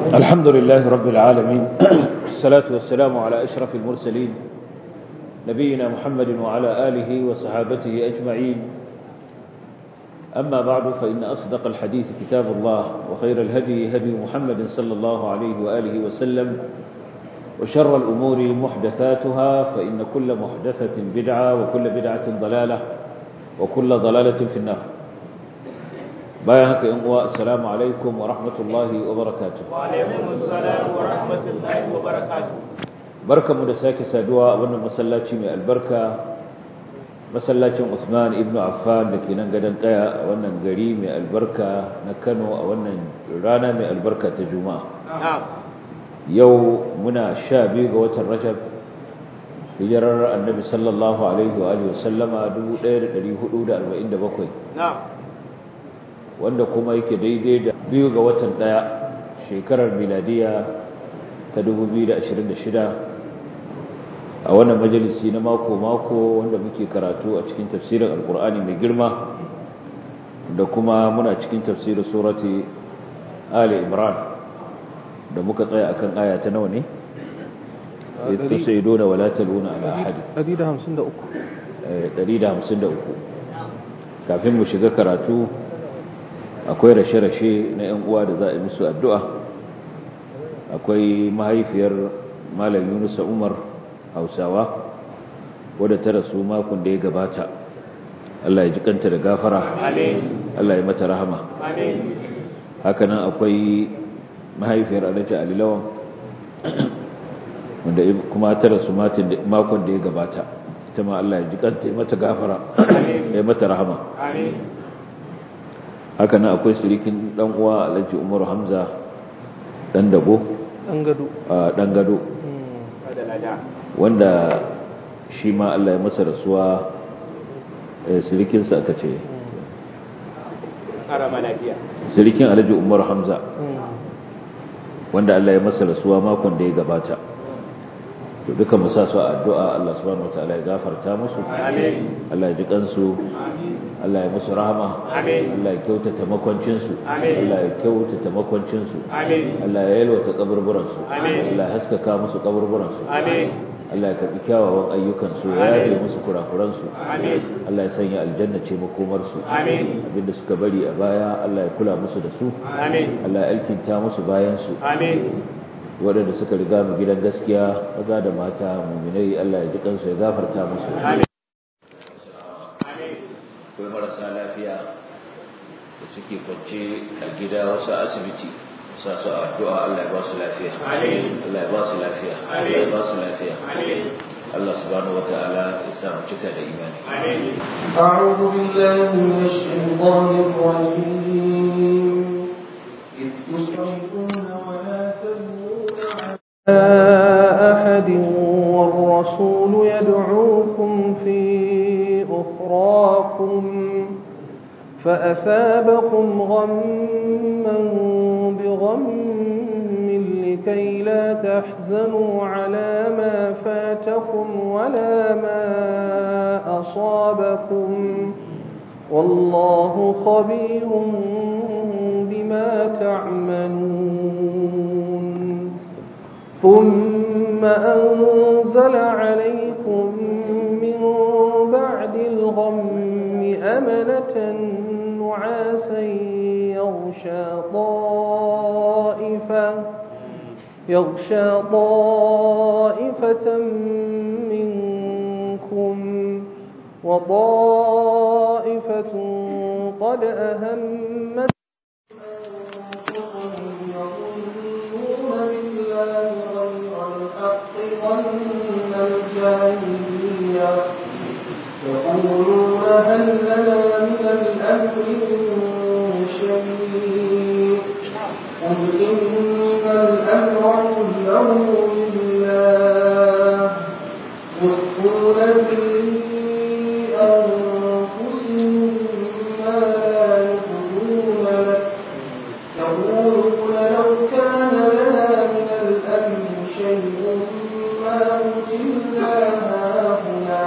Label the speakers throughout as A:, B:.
A: الحمد لله رب العالمين الصلاة والسلام على أشرف المرسلين نبينا محمد وعلى آله وصحابته أجمعين أما بعد فإن أصدق الحديث كتاب الله وخير الهدي هدي محمد صلى الله عليه وآله وسلم وشر الأمور محدثاتها فإن كل محدثة بدعة وكل بدعة ضلالة وكل ضلالة في النار بايعك ينقوى السلام عليكم ورحمة الله وبركاته
B: وعليكم السلام ورحمة الله وبركاته
A: بركة مدساك سادوا وانا مسلاتي من البركة مسلاتي عثمان ابن عفان لكي ننقدن قيا وانا نقري من البركة نكنو وانا رانا من البركة تجمع
B: نعم
A: yau muna sha biyu ga watan rajab hijirar annabi sallallahu alaihi wa alihi wasallama 1447
B: نعم
A: wanda kuma yake daidai da biyu ga watan daya shekarar miladiya ta 2026 a wannan majalisi na mako-mako wanda muke karatu a cikin tafsirin alkur'ani mai girma da kuma muna cikin tafsirin surati ali imran da muka tsaya akan aya ta nawa ne tusaiduna wala taluna ala ahad
C: 153
A: 153 kafin mu shiga karatu akwai rashe-rashe na yan uwa da za a yi musu addu'a akwai mahaifiyar malam Yunus Umar Hausawa wadda ta rasu makon da ya gabata Allah ya ji kanta da gafara
B: amin
A: Allah ya mata rahama
B: amin
A: hakanan akwai mahaifiyar alhaji alilawan wanda kuma ta rasu makon da ya gabata ita ma Allah ya ji kanta ya mata gafara ya mata rahama
B: amin
A: hakanan akwai surikin dan uwa alhaji umaru hamza dan dago
C: dan gado
A: a dan gado
B: da lada
A: wanda shi ma Allah ya masa rasuwa eh, surikinsa aka ce
B: karama lafiya
A: surikin alhaji umaru hamza wanda Allah ya masa rasuwa makon da ya gabata to duka mu sa su a addu'a Allah subhanahu wataala ya gafarta musu
B: amin
A: Allah ya ji kansu Allah ya musu rahama
B: Amin.
A: Allah ya kyautata makwancin su
B: Amin.
A: Allah ya kyautata makwancin su
B: amin
A: Allah ya yalwata kaburburan su
B: Amin.
A: Allah ya haskaka musu kaburburan su
B: amin
A: Allah ya karbi kyawawan ayyukan su ya yafe musu kurakuran su
B: amin
A: Allah ya sanya aljanna ce makomar su
B: amin
A: abinda suka bari a baya Allah ya kula musu da su
B: amin
A: Allah ya alkinta musu bayan su
B: amin
A: waɗanda suka riga mu gidan gaskiya maza da mata muminai Allah ya ji kansu ya gafarta musu
B: amin
A: akwai marasa lafiya da suke kwance a gida wasu asibiti sa su a addu'a Allah ya ba su lafiya
B: Amin.
A: Allah ya ba su lafiya Allah ya ba su lafiya
B: amin
A: Allah subhanahu wata'ala ya sa mu cika da imani
B: amin
D: أعوذ بالله من الشيطان الرجيم إذ تصرفون ولا تلوون على أحد والرسول يدعوكم في أخراكم فأثابكم غما بغم لكي لا تحزنوا على ما فاتكم ولا ما أصابكم والله خبير بما تعملون ثم أنزل عليكم من بعد الغم أمنة نعاسا يغشى طائفة يغشى طائفة منكم وطائفة قد أهمت يظنون بالله غير الحق ظن الجاهلية يقولون هل لنا من الأمر من شيء قل إن الأمر كله لله يخفون في أنفسهم ما لا يبدون لك يقولون لو كان لنا من الأمر شيء ما قتلنا هاهنا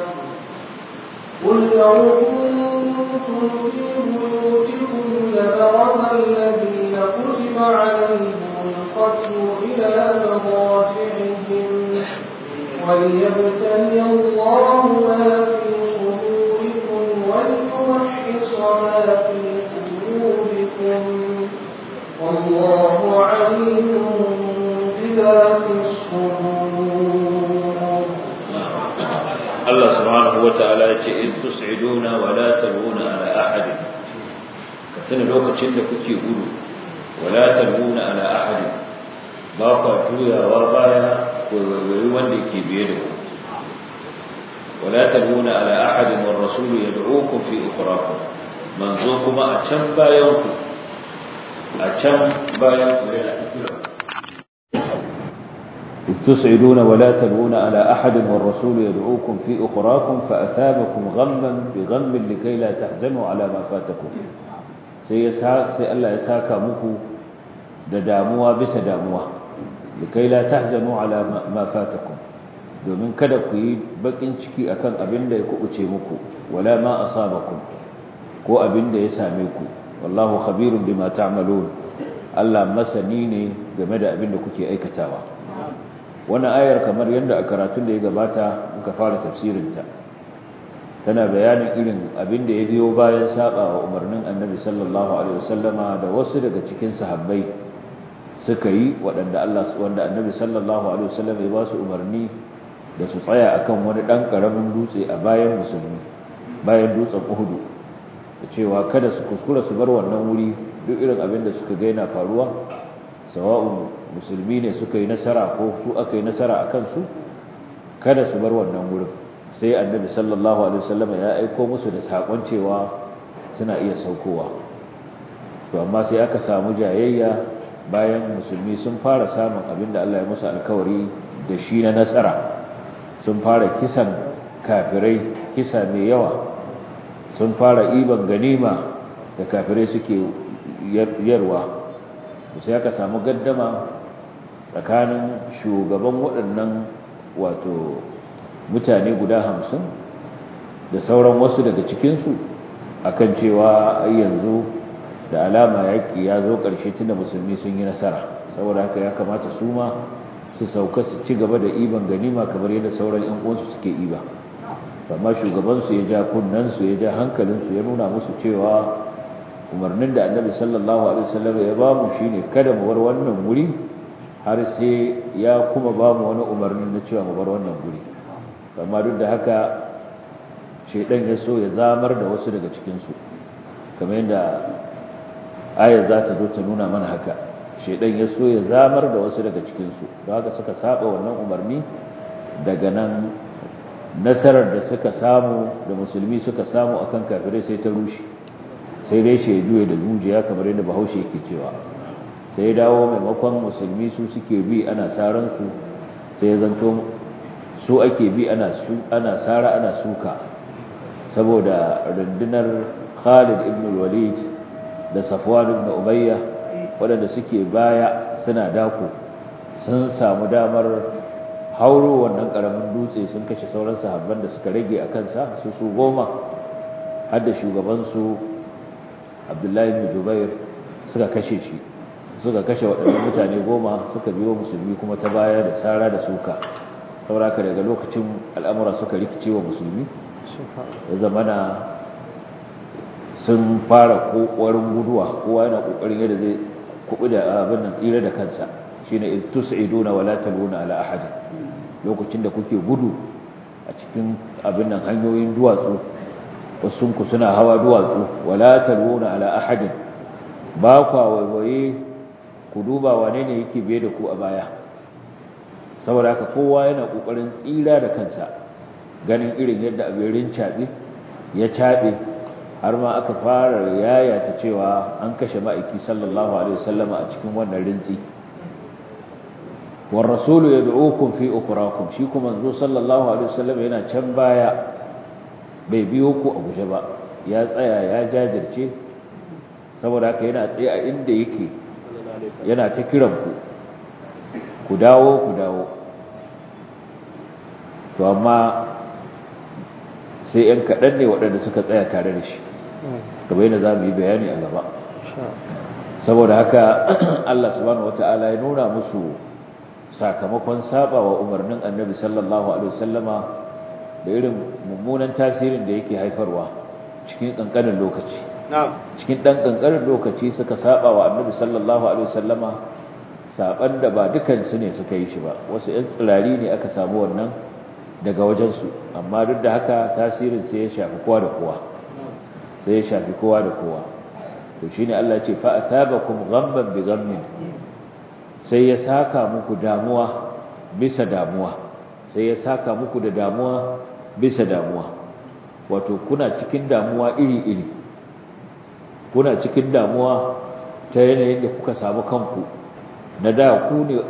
D: قل لو كنتم في بيوتكم لبرز الذين كتب عليهم فليردوا إلى مضاجعهم وليبتلي الله ما في صدوركم وليمحص ما في قلوبكم والله عليم بذات الصدور
A: Allah subhanahu wa ta'ala ya ce in tus'iduna wa la taluna ala ahad ka tuna lokacin da kuke gudu wa la taluna ala ahad ba ku juyawa baya ko wai wanda yake biye da ku wa la taluna ala ahad wa rasul yad'ukum fi ukhrakum manzo kuma a can bayan ku a can bayan ku yana kira إذ تسعدون ولا تلوون على أحد والرسول يدعوكم في أخراكم فأثابكم غما بغم لكي لا تحزنوا على ما فاتكم سي الله يساكا مكو دداموا بس داموا لكي لا تحزنوا على ما فاتكم domin kada ku yi bakin ciki akan abin da ya kubuce muku wala ma asabakum ko abin da ya same ku wallahu khabirun bima ta'malun Allah masani ne game da abin da kuke aikatawa wannan ayar kamar yadda a karatun da ya gabata muka fara tafsirinta tana bayanin irin abin da ya biyo bayan saba wa umarnin annabi sallallahu alaihi wasallama da wasu daga cikin sahabbai suka yi waɗanda Allah wanda annabi sallallahu alaihi wasallama ya ba su umarni da su tsaya akan wani ɗan ƙaramin dutse a bayan musulmi bayan dutsen Uhudu da cewa kada su kuskura su bar wannan wuri duk irin abin da suka ga yana faruwa sawa'un musulmi ne suka yi nasara ko su aka yi nasara a kansu kada su bar wannan wurin sai annabi sallallahu alaihi wasallam ya aiko musu da sakon cewa suna iya saukowa to amma sai aka samu jayayya bayan musulmi sun fara samun abin da Allah ya musu alkawari da shi na nasara sun fara kisan kafirai kisa mai yawa sun fara iban ganima da kafirai suke yarwa sai aka samu gaddama tsakanin shugaban waɗannan wato mutane guda hamsin da sauran wasu daga cikinsu akan cewa ai yanzu da alama yaƙi ya zo ƙarshe tunda musulmi sun yi nasara saboda haka ya kamata su ma su sauka su ci gaba da iban ganima kamar yadda sauran yan uwansu suke iba amma shugabansu ya ja kunnensu ya ja hankalinsu ya nuna musu cewa umarnin da annabi sallallahu alaihi wasallam ya ba mu shine kada mu bar wannan wuri har sai ya kuma ba mu wani umarni na cewa mu bar wannan guri amma duk da haka shaidan ya so ya zamar da wasu daga cikinsu kamar yadda ayar za ta zo ta nuna mana haka shaidan ya so ya zamar da wasu daga cikinsu don haka suka saba wannan umarni daga nan nasarar da suka samu da musulmi suka samu akan kafirai sai ta rushe sai dai shaidu da zuciya kamar yadda bahaushe yake cewa sai dawo maimakon musulmi su suke bi ana saransu sai ya zanto su ake bi ana sara ana suka saboda rundunar khalid ibn walid da safwan ibn ubayya waɗanda suke baya suna dako sun samu damar hauro wannan ƙaramin dutse sun kashe sauran sahabban da suka rage a kansa su su goma har da shugabansu abdullahi ibn jubair suka kashe shi suka kashe waɗannan mutane goma suka biyo musulmi kuma ta baya da tsara da suka sauraka daga lokacin al'amura suka rikice wa musulmi da zamana sun fara kokarin guduwa kowa yana kokarin yadda zai kubu da abin nan tsira da kansa shine iz tus'iduna wala taluna ala ahad lokacin da kuke gudu a cikin abin nan hanyoyin duwatsu wasu ku suna hawa duwatsu wala taluna ala ahad ba kwa waiwaye ku duba wane ne yake biye da ku a baya saboda haka kowa yana kokarin tsira da kansa ganin irin yadda abin rincaɓe ya caɓe har ma aka fara yaya ta cewa an kashe ma'aiki sallallahu alaihi wasallama a cikin wannan rintsi war rasulu yad'ukum fi ukhrakum shi kuma manzo sallallahu alaihi wasallam yana can baya bai biyo ku a guje ba ya tsaya ya jajirce saboda haka yana tsaye a inda yake yana ta kiran ku ku dawo ku dawo to amma sai ‘yan kaɗan ne waɗanda suka tsaya tare da shi gaba yana za mu yi bayani a gaba saboda haka Allah subhanahu wataala ya nuna musu sakamakon saba wa umarnin annabi sallallahu alaihi wasallama da irin mummunan tasirin da yake haifarwa cikin kankanin lokaci cikin dan kankanin lokaci suka saba wa annabi sallallahu alaihi wasallama saban da ba dukan su ne suka yi shi ba wasu ɗan tsirari ne aka samu wannan daga wajen su amma duk da haka tasirin sai ya shafi kowa da kowa sai ya shafi kowa da kowa to shine Allah ya ce fa atabakum ghamman bi ghammin sai ya saka muku damuwa bisa damuwa sai ya saka muku da damuwa bisa damuwa wato kuna cikin damuwa iri-iri kuna cikin damuwa ta yanayin da kuka samu kanku na da ku ne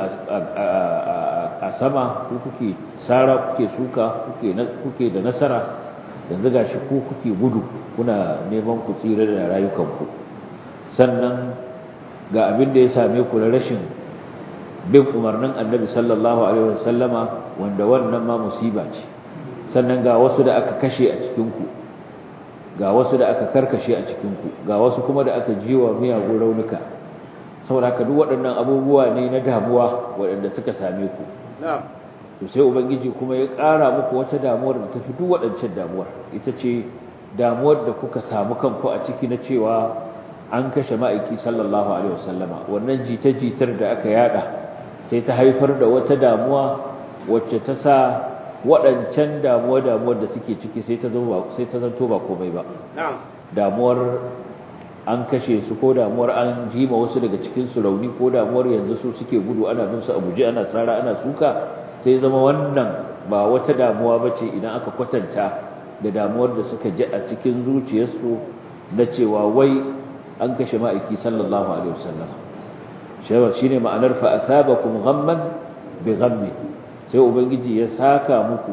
A: a sama ku kuke tsara kuke suka kuke da nasara yanzu gashi ku kuke gudu kuna neman ku tsira da rayukanku sannan ga abin da ya same ku na rashin bin umarnin annabi sallallahu alaihi wasallama wanda wannan ma musiba ce sannan ga wasu da aka kashe a cikinku ga wasu da aka karkashe a cikinku ga wasu kuma da aka jiwa miyagun raunuka saboda haka duk waɗannan abubuwa ne na damuwa waɗanda suka same ku to sai ubangiji kuma ya ƙara muku wata damuwar da tafi duk waɗancan damuwar ita ce damuwar da kuka samu kanku a ciki na cewa an kashe ma'aiki sallallahu alaihi wasallama wannan jita-jitar da aka yada sai ta haifar da wata damuwa wacce ta sa waɗancan damuwa-damuwar da suke ciki sai ta zanto ba komai ba damuwar an kashe su ko damuwar an jima wasu daga cikinsu rauni ko damuwar yanzu su suke gudu ana bin su a guje ana tsara ana suka sai zama wannan ba wata damuwa ba ce idan aka kwatanta da damuwar da suka ji a cikin zuciyarsu na cewa wai an kashe ma'aiki sallallahu alaihi wasallam shi ne ma'anar fa asabakum ghamman bi ghammi sai ubangiji ya saka muku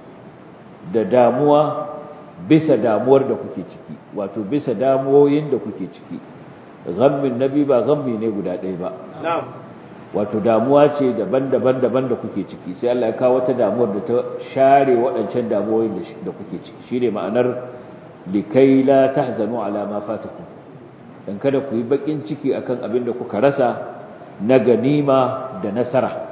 A: da damuwa bisa damuwar da kuke ciki wato bisa damuwoyin da kuke ciki ghammin nabi ba ghammi ne guda ɗaya ba wato damuwa ce daban-daban daban da kuke ciki sai Allah ya kawo wata damuwar da ta share waɗancan damuwoyin da kuke ciki shine ma'anar likai la tahzanu ala ma fatakum dan kada ku yi bakin ciki akan abin da kuka rasa na ganima da nasara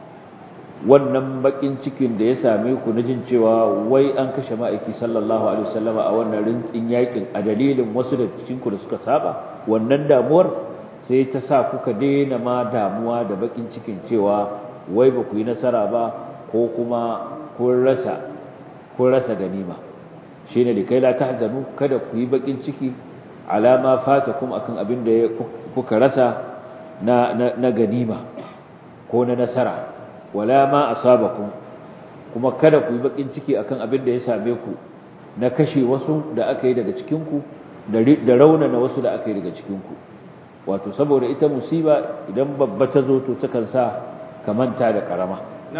A: wannan bakin cikin da ya same ku na jin cewa wai an kashe ma'aiki sallallahu alaihi wasallama a wannan rintsin yakin a dalilin wasu da cikin ku da suka saba wannan damuwar sai ta sa kuka daina ma damuwa da bakin cikin cewa wai ba ku yi nasara ba ko kuma kun rasa kun rasa ganima shine likai la tahzanu kada ku yi bakin ciki alama fatakum akan abin da kuka rasa na na ganima ko na nasara wala ma asabakum kuma kada ku yi bakin ciki akan abin da ya same ku na kashe wasu da aka yi daga cikin ku da raunana wasu da aka yi daga cikin ku wato saboda ita musiba idan babba ta zo to takan sa ka manta da karama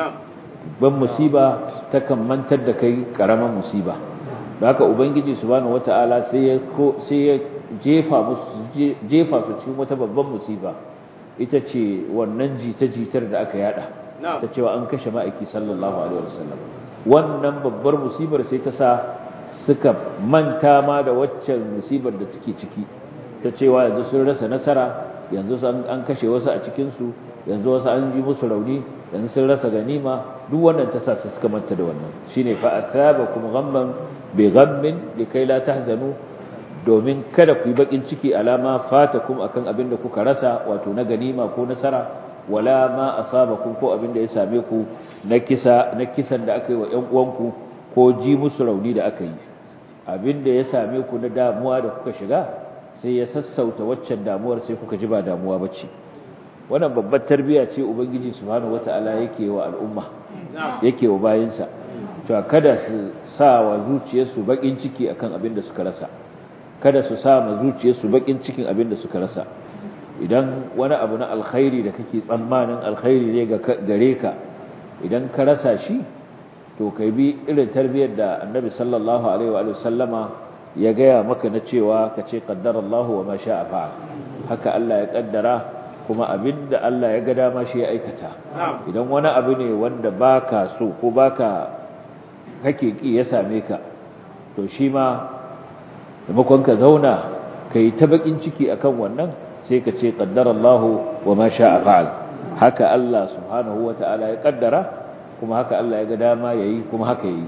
A: ban musiba takan mantar da kai karaman musiba da haka ubangiji subhanahu wataala sai ya sai ya jefa musu jefa su cikin wata babban musiba ita ce wannan jita-jitar da aka yada ta cewa an kashe ma'aiki sallallahu alaihi wasallam wannan babbar musibar sai ta sa suka manta ma da waccan musibar da suke ciki ta cewa yanzu sun rasa nasara yanzu an kashe wasu a cikinsu yanzu wasu an ji musu rauni yanzu sun rasa ganima duk wannan ta sa su suka manta da wannan shine fa asabakum ghamman bi ghammin likai la tahzanu domin kada ku yi bakin ciki alama fatakum akan abin da kuka rasa wato na ganima ko nasara wala ma asabakum ko abin da ya same ku na kisa na kisan da aka yi wa ƴan uwanku ko ji musu rauni da aka yi abin da ya same ku na damuwa da kuka shiga sai ya sassauta waccan damuwar sai kuka ji ba damuwa bace wannan babbar tarbiya ce ubangiji subhanahu wataala yake wa al'umma yake wa bayinsa to kada su sa wa zuciyarsu bakin ciki akan abin da suka rasa kada su sa ma zuciyarsu bakin cikin abin da suka rasa idan wani abu na alkhairi da kake tsammanin alkhairi ne gare ka idan ka rasa shi to kai bi irin tarbiyyar da annabi sallallahu alaihi wa sallama ya gaya maka na cewa ka ce qaddarallahu wa ma sha'a fa'al haka Allah ya kaddara kuma abinda Allah ya ga dama shi ya aikata idan wani abu ne wanda baka so ko baka kake ki ya same ka to shi ma maimakon ka zauna kai ta bakin ciki akan wannan sai ka ce qaddara Allah wa ma sha'a fa'al haka Allah subhanahu wata'ala ya kaddara kuma haka Allah ya ga dama yayi kuma haka yayi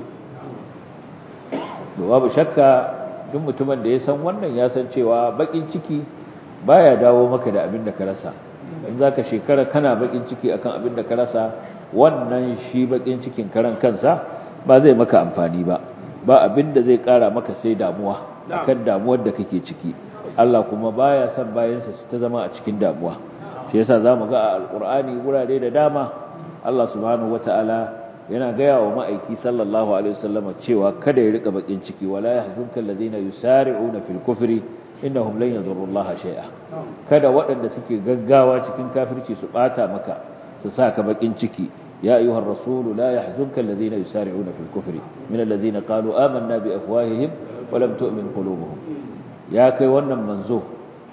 A: babu shakka duk mutumin da ya san wannan ya san cewa bakin ciki baya dawo maka da abin da ka rasa in zaka shekara kana bakin ciki akan abin da ka rasa wannan shi bakin cikin karan kansa ba zai maka amfani ba ba abin da zai kara maka sai damuwa akan damuwar da kake ciki Allah kuma baya son bayansa su ta zama a cikin damuwa shi yasa zamu ga a alqur'ani gurare da dama Allah subhanahu wataala yana gaya wa ma'aiki sallallahu alaihi wasallam cewa kada ya rika bakin ciki wala yahzunka alladhina yusari'una fil kufri innahum lan yadurrullaha shay'a kada waɗanda suke gaggawa cikin kafirci su bata maka su saka bakin ciki ya ayyuhar rasulu la yahzunka alladhina yusari'una fil kufri min alladhina qalu amanna bi afwahihim wa lam tu'min qulubuhum ya kai wannan manzo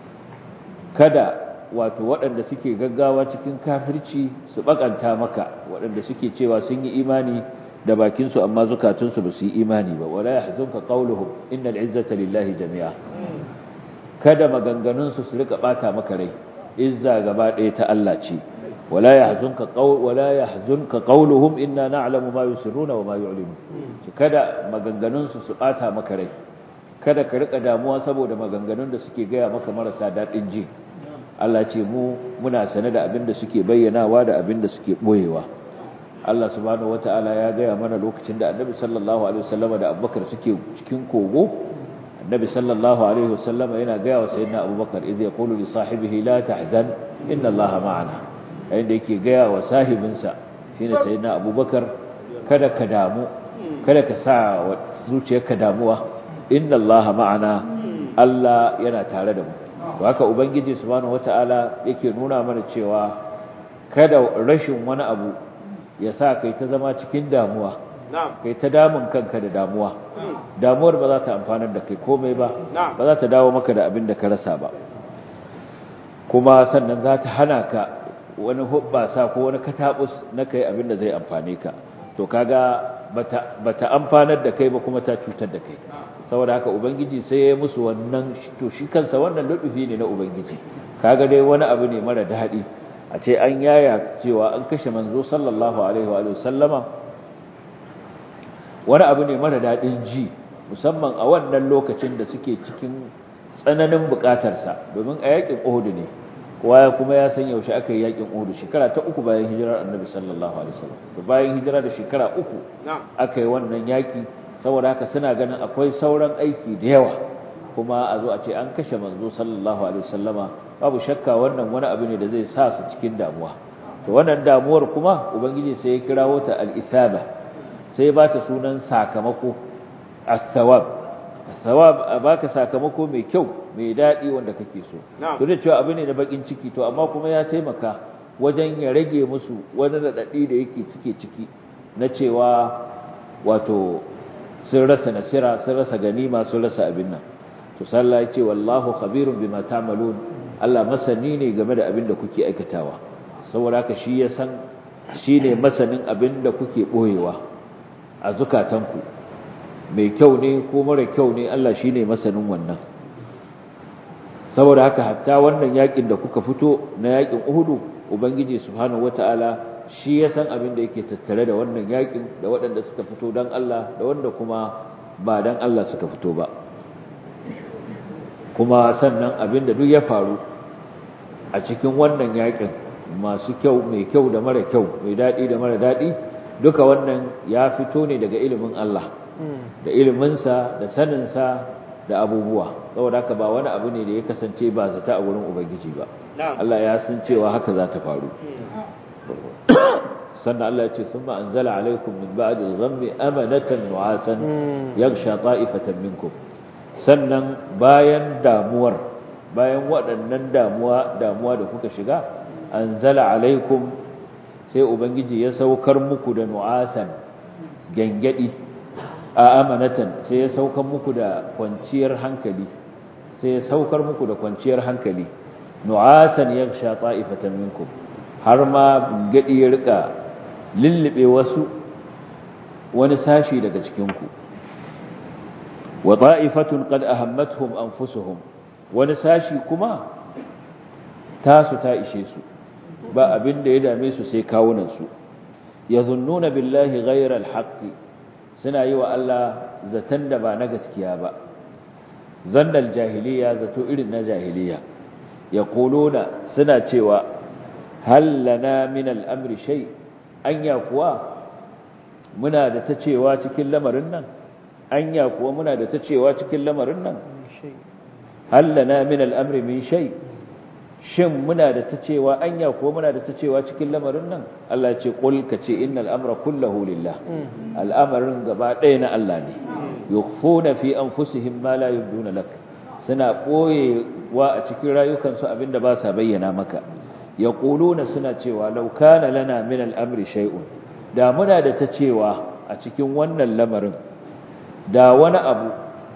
A: kada wato waɗanda suke gaggawa cikin kafirci su bakanta maka waɗanda suke cewa sun yi imani da bakinsu amma zukatunsu ba su yi imani ba wala yahzunka qawluhum innal izzata lillahi jami'a kada maganganunsu su rika bata maka rai izza gaba ɗaya ta Allah ce wala yahzunka qawl wala yahzunka qawluhum inna na'lamu ma yusirruna wa ma yu'linun kada maganganunsu su bata maka rai kada ka rika damuwa saboda maganganun da suke gaya maka marasa daɗin ji Allah ce mu muna sane da abin da suke bayyanawa da abin da suke boyewa Allah subhanahu wataala ya gaya mana lokacin da Annabi sallallahu alaihi wasallam da Abubakar suke cikin kogo Annabi sallallahu alaihi wasallam yana gaya wa sayyidina Abubakar idh yaqulu li sahibihi la tahzan inna Allaha ma'ana yayin da yake gaya wa sahibinsa shine sayyidina Abubakar kada ka damu kada ka sa zuciyarka damuwa inna Allaha ma'ana Allah yana tare da mu to haka ubangiji subhanahu wataala yake nuna mana cewa kada rashin wani abu ya sa kai ta zama cikin damuwa kai ta damun kanka da damuwa damuwar ba za ta amfanar da kai komai ba ba za ta dawo maka da abin da ka rasa ba kuma sannan za ta hana ka wani hubbasa ko wani katabus na kai abin da zai amfane ka to kaga bata bata amfanar da kai ba kuma ta cutar da kai saboda haka ubangiji sai ya musu wannan to shi kansa wannan lutufi ne na ubangiji kaga dai wani abu ne mara daɗi a ce an yaya cewa an kashe manzo sallallahu alaihi wa sallama wani abu ne mara daɗin ji musamman a wannan lokacin da suke cikin tsananin buƙatarsa domin a yakin Uhud ne kowa kuma ya san yaushe aka yi yakin Uhud shekara ta uku bayan hijirar Annabi sallallahu alaihi wasallam bayan hijira da shekara uku aka yi wannan yaki saboda haka suna ganin akwai sauran aiki da yawa kuma a zo a ce an kashe manzo sallallahu alaihi wasallama babu shakka wannan wani abu ne da zai sa su cikin damuwa to wannan damuwar kuma ubangiji sai ya kirawo ta al-ithaba sai ba ta sunan sakamako as-sawab as-sawab a baka sakamako mai kyau mai dadi wanda kake so to da cewa abu ne da bakin ciki to amma kuma ya taimaka wajen ya rage musu wani radadi da yake cike ciki na cewa wato sun rasa nasira sun rasa ganima sun rasa abin nan to sallah ya ce wallahu khabirun bima ta'malun Allah masani ne game da abin da kuke aikatawa saboda haka shi ya san shine masanin abin da kuke boyewa a zukatanku mai kyau ne ko mara kyau ne Allah shine masanin wannan saboda haka hatta wannan yakin da kuka fito na yakin Uhudu ubangiji subhanahu wataala shi ya san abin da yake tattare da wannan yakin da waɗanda suka fito don Allah da wanda kuma ba don Allah suka fito ba kuma sannan abin da duk ya faru a cikin wannan yakin masu kyau mai kyau da mara kyau mai daɗi da mara daɗi duka wannan ya fito ne daga ilimin Allah da iliminsa da saninsa da abubuwa saboda haka ba wani abu ne da ya kasance ba zata a wurin ubangiji ba Allah ya san cewa haka za ta faru sannan Allah ya ce sun anzala alaikum min ba'di dhammi amanatan nu'asan yaghsha ta'ifatan minkum sannan bayan damuwar bayan waɗannan damuwa damuwa da kuka shiga anzala alaikum sai ubangiji ya saukar muku da nu'asan gangadi a amanatan sai ya saukar muku da kwanciyar hankali sai ya saukar muku da kwanciyar hankali nu'asan yaghsha ta'ifatan minkum har ma gadi ya rika lullube wasu wani sashi daga cikinku wa ta'ifatun qad ahammatuhum anfusuhum wani sashi kuma tasu ta ishe su ba abin da ya dame su sai kawunan su yazunnuna billahi ghayra alhaqi suna yi wa Allah zaton da ba na gaskiya ba zannal jahiliya zato irin na jahiliya yaquluna suna cewa hal lana min al-amri shay anya kuwa muna da ta cewa cikin lamarin nan anya kuwa muna da ta cewa cikin lamarin nan hal lana min al-amri min shay shin muna da ta cewa anya kuwa muna da ta cewa cikin lamarin nan Allah ya ce qul ka ce innal amra kulluhu lillah al'amarin gaba ɗaya na Allah ne yukhfuna fi anfusihim ma la yubduna lak suna boyewa a cikin rayukansu abinda ba sa bayyana maka yaquluna suna cewa law kana lana min al-amri shay'un da muna da ta cewa a cikin wannan lamarin da wani abu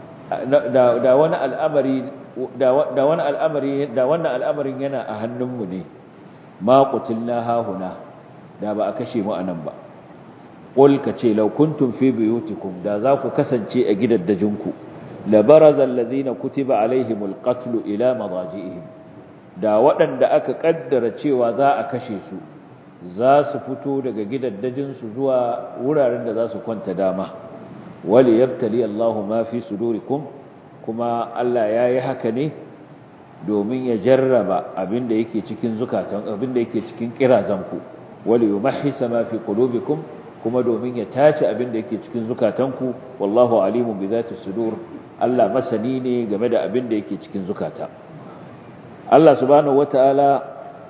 A: da wani al'amari da wani al'amari da wannan al'amarin yana a hannunmu ne ma qutilna hahuna da ba a kashe mu anan ba qul kace law kuntum fi buyutikum da za ku kasance a gidaddajinku la baraza alladhina kutiba alaihimul qatl ila madaji'ihim da waɗanda aka kaddara cewa za a kashe su za su fito daga gidaddajinsu zuwa wuraren da za su kwanta dama wali yabtali Allahu ma fi sudurikum kuma Allah ya yi haka ne domin ya jarraba abinda yake cikin zukatan abinda yake cikin kirazanku wali yumahhisa ma fi qulubikum kuma domin ya tace abinda yake cikin zukatanku wallahu alimun bi zati sudur Allah masani ne game da abinda yake cikin zukata Allah subhanahu wataala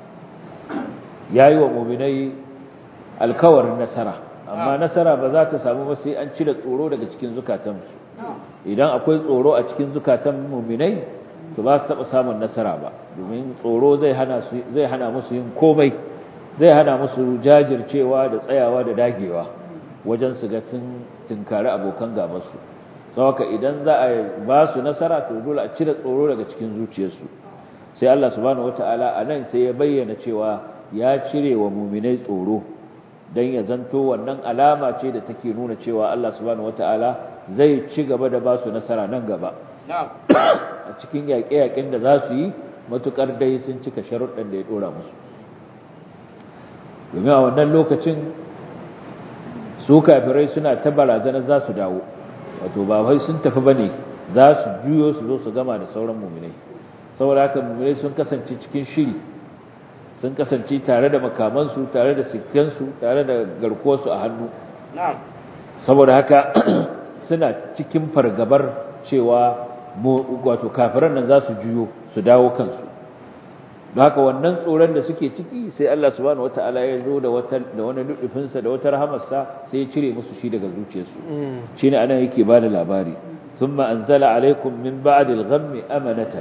A: yayi wa mu'minai alkawarin nasara amma nasara ba za ta samu ba sai an cire tsoro daga cikin zukatansu idan akwai tsoro a cikin zukatan muminai to ba su taɓa samun nasara ba domin tsoro zai hana su zai hana musu yin komai zai hana musu jajircewa da tsayawa da dagewa wajen su ga sun tinkari abokan gabansu saboda idan za a ba su nasara to dole a cire tsoro daga cikin zuciyarsu sai Allah subhanahu wataala a nan sai ya bayyana cewa ya cire wa muminai tsoro don ya zanto wannan alama ce da take nuna cewa Allah subhanahu wataala zai ci gaba da ba su nasara nan gaba a cikin yaƙe-yaƙen da za su yi matuƙar dai sun cika sharuɗan da ya ɗora musu domin a wannan lokacin su kafirai suna ta barazanar za su dawo wato ba wai sun tafi ba ne za su juyo su zo su gama da sauran muminai saboda haka muminai sun kasance cikin shiri sun kasance tare da makamansu tare da sikkensu tare da garkuwarsu a hannu saboda haka suna cikin fargabar cewa wato kafiran nan za su juyo su dawo kansu don haka wannan tsoron da suke ciki sai Allah subhanahu wata'ala ya zo da wata da wani nufinsa da wata rahamarsa sai ya cire musu shi daga zuciyarsu shine anan yake ba da labari thumma anzala alaikum min ba'di al-ghammi amanatan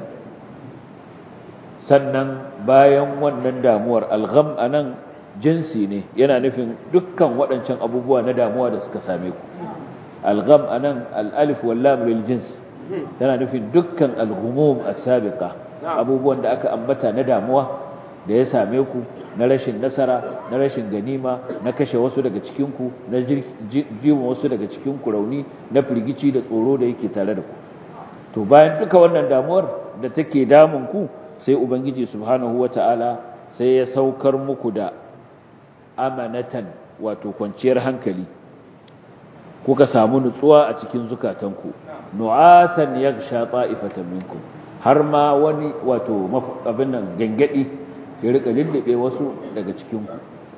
A: sannan bayan wannan damuwar al-gham anan jinsi ne yana nufin dukkan waɗancan abubuwa na damuwa da suka same ku al-gham anan al-alif wal lam lil jins yana nufin dukkan al-ghumum as-sabiqa abubuwan da aka ambata na damuwa da ya same ku na rashin nasara na rashin ganima na kashe wasu daga cikin ku na jiwa wasu daga cikin ku rauni na firgici da tsoro da yake tare da ku to bayan duka wannan damuwar da take damun ku sai ubangiji subhanahu wataala sai ya saukar muku da amanatan wato kwanciyar hankali kuka samu nutsuwa a cikin zukatanku nu'asan yaghsha ta'ifatan minkum har ma wani wato abin nan gangadi ya rika lullube wasu daga cikin ku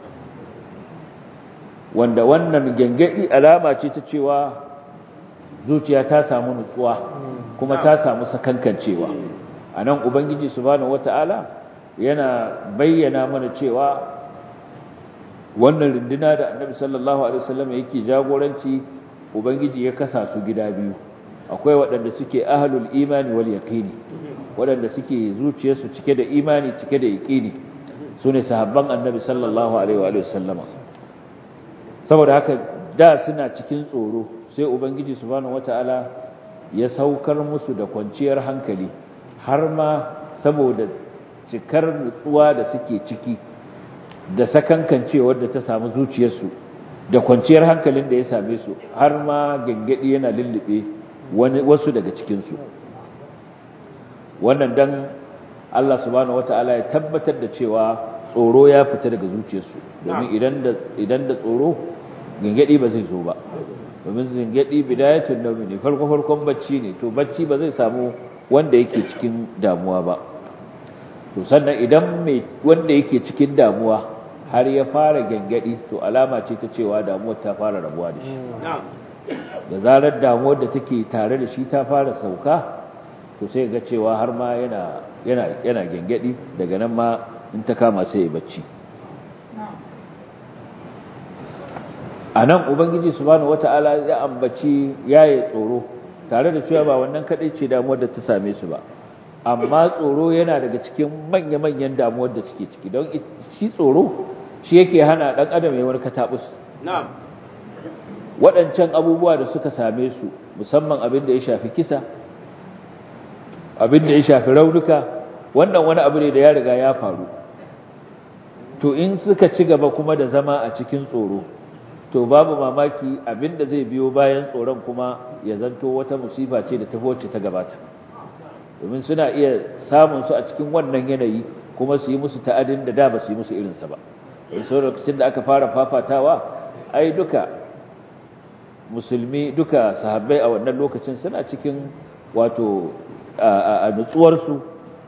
A: wanda wannan gangadi alama ce ta cewa zuciya ta samu nutsuwa kuma ta samu sakankancewa anan ubangiji subhanahu wataala yana bayyana mana cewa wannan runduna da annabi sallallahu alaihi wasallam yake jagoranci ubangiji ya kasa su gida biyu akwai waɗanda suke ahlul imani wal yaqini waɗanda suke zuciyarsu cike da imani cike da yaqini sune sahabban annabi sallallahu alaihi wa sallama saboda haka da suna cikin tsoro sai ubangiji subhanahu wataala ya saukar musu da kwanciyar hankali har ma saboda cikar nutsuwa da suke ciki da sakankancewar da ta samu zuciyarsu da kwanciyar hankalin da ya same su har ma gangadi yana lullube wani wasu daga cikinsu wannan dan Allah subhanahu wataala ya tabbatar da cewa tsoro ya fita daga zuciyarsu domin idan da idan da tsoro gangadi ba zai zo ba domin gangadi bidayatun nawmi ne farko farkon bacci ne to bacci ba zai samu wanda yake cikin damuwa ba to sannan idan mai wanda yake cikin damuwa har ya fara gangadi to alama ce ta cewa damuwar ta fara rabuwa da shi da zarar damuwar da take tare da shi ta fara sauka to sai ga cewa har ma yana yana yana gangadi daga nan ma in ta kama sai ya bacci anan ubangiji subhanahu wataala ya ambaci yayi tsoro tare da cewa ba wannan kadai ce damuwar da ta same su ba amma tsoro yana daga cikin manya-manyan damuwar da suke ciki don shi tsoro shi yake hana dan adam ya warka tabus
B: na'am
A: waɗancan abubuwa da suka same su musamman abin da ya shafi kisa abin da ya shafi raunuka wannan wani abu ne da ya riga ya faru to in suka ci gaba kuma da zama a cikin tsoro to babu mamaki abin da zai biyo bayan tsoron kuma ya zanto wata musifa ce da ta wacce ta gabata domin suna iya samun su a cikin wannan yanayi kuma su yi musu ta'adin da da ba su yi musu irinsa ba in so lokacin da aka fara fafatawa ai duka musulmi duka sahabbai a wannan lokacin suna cikin wato a nutsuwarsu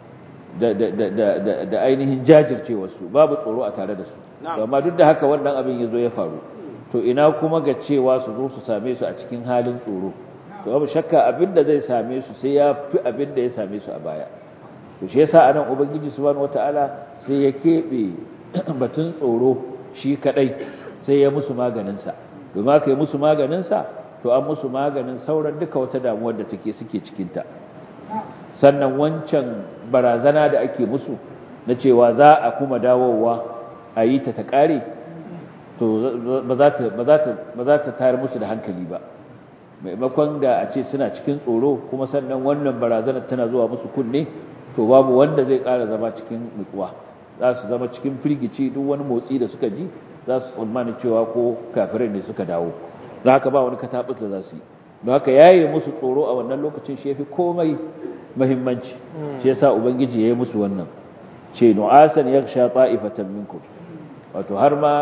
A: da ainihin jajircewarsu babu tsoro a tare da su amma duk da haka wannan abin ya zo ya faru to ina kuma ga cewa su zo su same su a cikin halin tsoro to babu shakka abin da zai same su sai ya fi abin da ya same su a baya to shi yasa anan ubangiji subhanahu wataala sai ya kebe batun tsoro shi kadai sai ya musu maganin sa domin aka yi musu maganin sa to an musu maganin sauran duka wata damuwar da take suke cikin ta sannan wancan barazana da ake musu na cewa za a kuma dawowa a yi ta ta kare to ba za ta ba za ta ba za ta tayar musu da hankali ba maimakon da a ce suna cikin tsoro kuma sannan wannan barazanar tana zuwa musu kunne to babu wanda zai ƙara zama cikin nutsuwa za su zama cikin firgici duk wani motsi da suka ji za su tsammani cewa ko kafirai ne suka dawo za haka ba wani katabus da za su yi don haka yaye musu tsoro a wannan lokacin shi yafi komai muhimmanci shi yasa ubangiji ya yi musu wannan ce nu'asan yaghsha ta'ifatan minkum wato har ma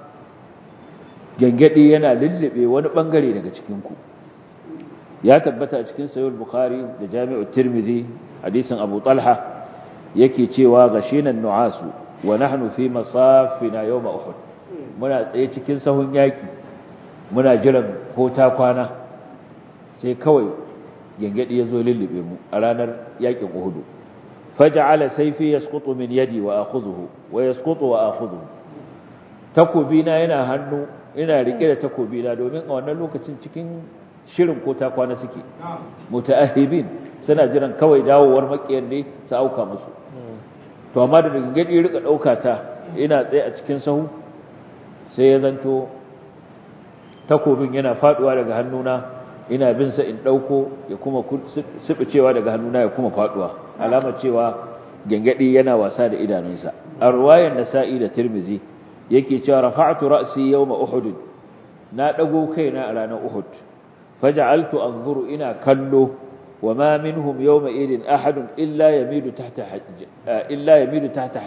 A: gangadi yana lullube wani bangare daga cikin ku ya tabbata a cikin sahih bukhari da jami'u tirmidhi hadisin abu talha yake cewa gashinan nu'asu wa nahnu fi masafina yawm uhud muna tsaye cikin sahun yaki muna jiran ko ta kwana sai kawai gangadi yazo lullube mu a ranar yakin uhud faj'ala sayfi yasqutu min yadi wa akhudhuhu wa yasqutu wa akhudhuhu takobina yana hannu ina rike da takobina domin a wannan lokacin cikin shirin ko ta kwana suke mutaahibin suna jiran kawai dawowar makiyar ne su auka musu to amma da gangadi rika dauka ta ina tsaye a cikin sahu sai ya zanto takobin yana faduwa daga hannuna ina bin sa in dauko ya kuma cewa daga hannuna ya kuma faduwa alamar cewa gangadi yana wasa da idanunsa a ruwayar nasa'i da tirmizi yake cewa rafa'tu ra'si yawma uhud na dago kaina a ranar uhud faj'altu anzuru ina kallo wama minhum yawma idin ahad illa yamidu tahta illa yamidu tahta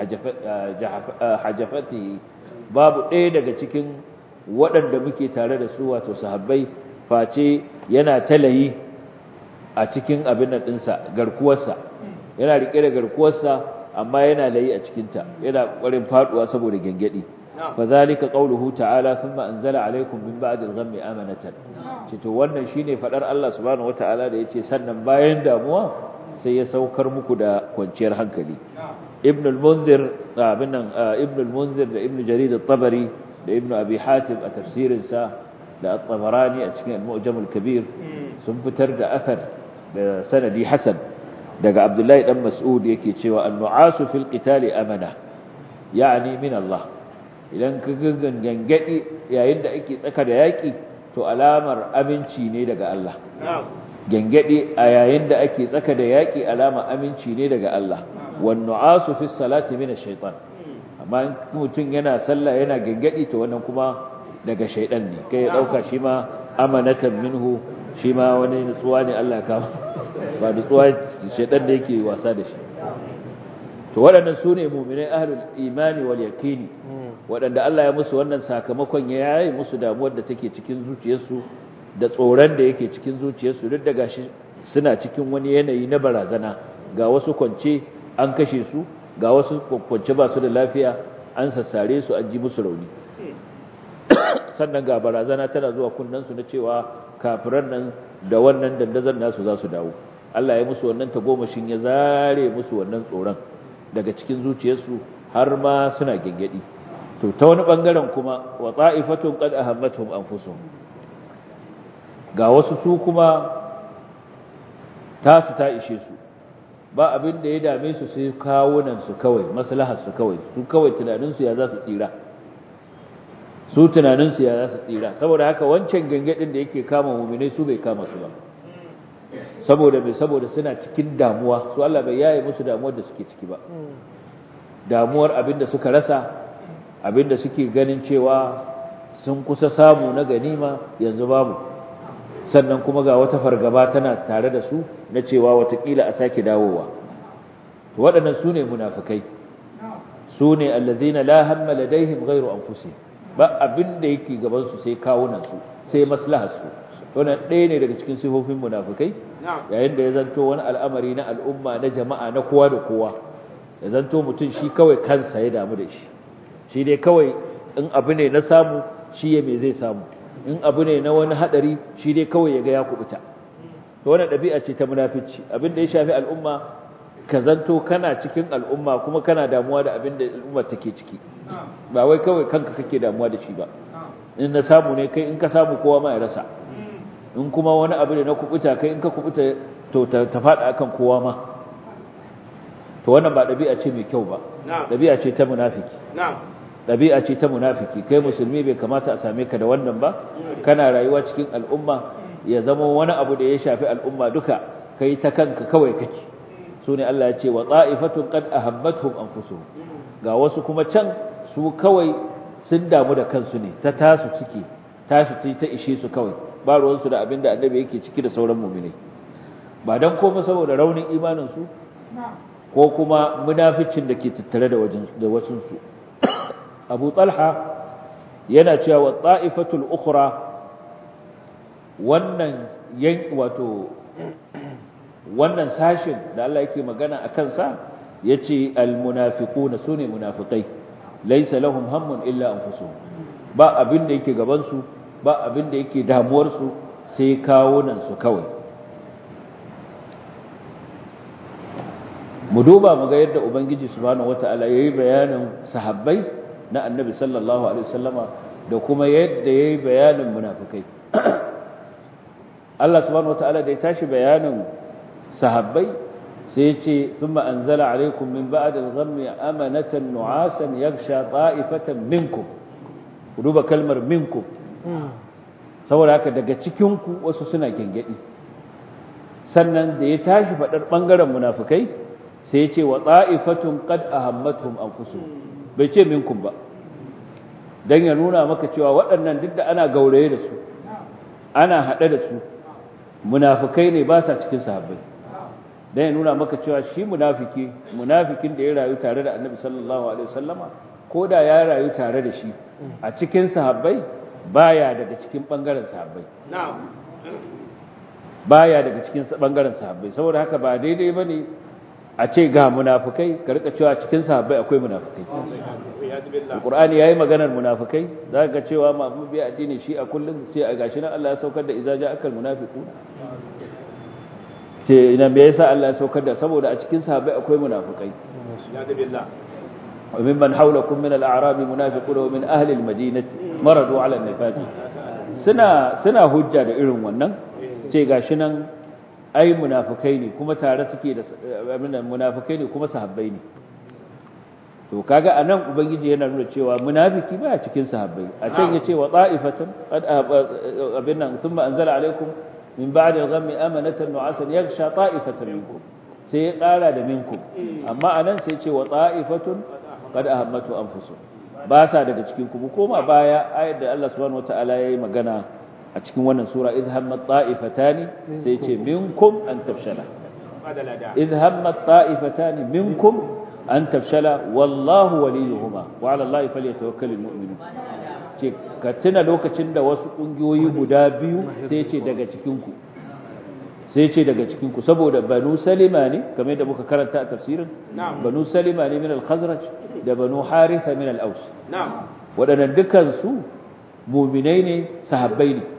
A: hajafati babu ɗaya daga cikin waɗanda muke tare da su wato sahabbai face yana talayi a cikin abin nan ɗinsa garkuwarsa yana riƙe da garkuwarsa amma yana layi a cikinta yana ƙwarin faɗuwa saboda gyangyaɗi فذلك قوله تعالى ثم أنزل عليكم من بعد الغم أمنة to wannan shine fadar Allah subhanahu wataala da yace sannan bayan damuwa sai ya saukar muku da kwanciyar hankali ibn al-munzir abin nan ibn al-munzir da ibn jarir at-tabari da ibn abi hatim a tafsirin sa da at-tabarani a cikin al-mu'jam al-kabir sun fitar da athar da sanadi hasan daga abdullahi dan mas'ud yake cewa an-nu'asu fil qitali amana yani min Allah idan ka gangadi yayin da ake tsaka da yaki to alamar aminci ne daga Allah gangadi a yayin da ake tsaka da yaki alamar aminci ne daga Allah wan nu'asu fi salati min ash-shaytan amma in mutum yana sallah yana gangadi to wannan kuma daga shaydan ne kai ya dauka shi ma amanatan minhu shi ma wani nutsuwa ne Allah ya kawo ba nutsuwa shaydan da yake wasa da shi to waɗannan su ne muminai ahlul imani wal yaqini waɗanda Allah ya musu wannan sakamakon ya yayi musu damuwar da take cikin zuciyarsu da tsoron da yake cikin zuciyarsu duk da gashi suna cikin wani yanayi na barazana ga wasu kwance an kashe su ga wasu kwance ba su da lafiya an sassare su an ji musu rauni sannan ga barazana tana zuwa kunnensu na cewa kafiran nan da wannan dandazon nasu za su dawo Allah ya musu wannan tagomashin ya zare musu wannan tsoron daga cikin zuciyarsu har ma suna gengedi to ta wani bangaren kuma wa ta'ifatun qad ahammatuhum anfusuhum ga wasu su kuma tasu ta ishe su ba abin da ya dame su sai kawunan su kawai maslahar su kawai su kawai tunanin su ya za su tsira su tunanin su ya za su tsira saboda haka wancan gangadin da yake kama mu'minai su bai kama su ba saboda mai saboda suna cikin damuwa su Allah bai yaye musu damuwar da suke ciki ba damuwar abin da suka rasa abin da suke ganin cewa sun kusa samu na ganima yanzu babu sannan kuma ga wata fargaba tana tare da su na cewa watakila a sake dawowa to waɗannan su ne munafukai su ne allazina la hamma ladaihim ghairu anfusihim ba abin da yake gaban su sai kawunan su sai maslahar su wannan ɗaya ne daga cikin sifofin munafukai yayin da ya zanto wani al'amari na al'umma na jama'a na kowa da kowa ya zanto mutum shi kawai kansa ya damu da shi shi dai kawai in abu ne na samu shi ya me zai samu in abu ne na wani hadari shi dai kawai ya ga ya kubuta to wannan ɗabi'a ce ta munafici abin da ya shafi al'umma ka zanto kana cikin al'umma kuma kana damuwa da abin da al'umma take ciki ba wai kawai kanka kake damuwa da shi ba in na samu ne kai in ka samu kowa ma ya rasa in kuma wani abu ne na kubuta kai in ka kubuta to ta faɗa akan kowa ma to wannan ba ɗabi'a ce mai kyau ba ɗabi'a ce ta munafiki ɗabi'a ce ta munafiki kai musulmi bai kamata a same ka da wannan ba kana rayuwa cikin al'umma ya zama wani abu da ya shafi al'umma duka kai ta kanka kawai kake su ne Allah ya ce wa ta'ifatun qad ahammatuhum anfusuhum ga wasu kuma can su kawai sun damu da kansu ne ta tasu ciki tasu ce ta ishe su kawai ba ruwansu da abin da annabi yake ciki da sauran mu'minai ba dan komai saboda raunin imanin su ko kuma munaficin da ke tattare da wajen da wasun su Abu Talha yana cewa wa ta'ifatul ukhra wannan yan wato wannan sashin da Allah yake magana akan sa yace almunafiquna sune munafiqai laysa lahum hammun illa anfusuhum ba abin da yake gaban su ba abin da yake damuwar su sai kawunan su kawai mu duba mu ga yadda ubangiji subhanahu wataala yayi bayanin sahabbai na annabi sallallahu alaihi wasallama da kuma yadda yayi bayanin munafikai Allah subhanahu wataala da ya tashi bayanin sahabbai sai ya ce thumma anzala alaikum min ba'd al-ghammi amanatan nu'asan yaghsha ta'ifatan minkum ku duba kalmar minkum saboda haka daga cikin ku wasu suna gengedi sannan da ya tashi fadar bangaren munafikai sai ya ce wa ta'ifatun qad ahammatuhum anfusuhum bai ce minkum ba dan ya nuna maka cewa waɗannan duk da ana gauraye da su ana haɗe da su munafikai ne ba sa cikin sahabbai dan ya nuna maka cewa shi munafiki munafikin da ya rayu tare da Annabi sallallahu alaihi wasallama ko da ya rayu tare da shi a cikin sahabbai baya daga cikin bangaren sahabbai baya daga cikin bangaren sahabbai saboda haka ba daidai bane a ce ga munafikai ka rika cewa cikin sahabbai akwai munafikai Alƙur'ani yayi maganar munafikai zaka ga cewa mamu bi addini shi a kullum sai a gashi nan Allah ya saukar da idza ja'akal munafiqun ce ina me yasa Allah ya saukar da saboda a cikin sahabbai akwai munafikai wa mimman hawlakum min al-a'rab munafiqun wa min ahli al-madinati maradu 'ala an-nifaq suna suna hujja da irin wannan ce gashi nan ai munafikai ne kuma tare suke da abin munafikai ne kuma sahabbai ne to kaga anan ubangiji yana nuna cewa munafiki baya cikin sahabbai a can yace wa ta'ifatan abin nan thumma anzala alaikum min ba'di al-ghammi amanatan nu'asan yaghsha ta'ifatan minkum sai ya kara da minkum amma anan sai yace wa ta'ifatun qad ahammatu anfusuhum ba sa daga cikin ku koma baya ayat da Allah subhanahu wataala yayi magana a cikin wannan sura idh hammat ta'ifatani sai yace minkum an tafshala idh hammat ta'ifatani minkum an tafshala wallahu waliyuhuma wa ala allahi falyatawakkalul mu'minun ce ka tuna lokacin da wasu kungiyoyi guda biyu sai ce daga cikin ku sai ce daga cikin ku saboda banu salima ne kamar yadda muka karanta a tafsirin banu salima ne min al-khazraj da banu haritha min al-aus waɗannan dukan su mu'minai ne sahabbai ne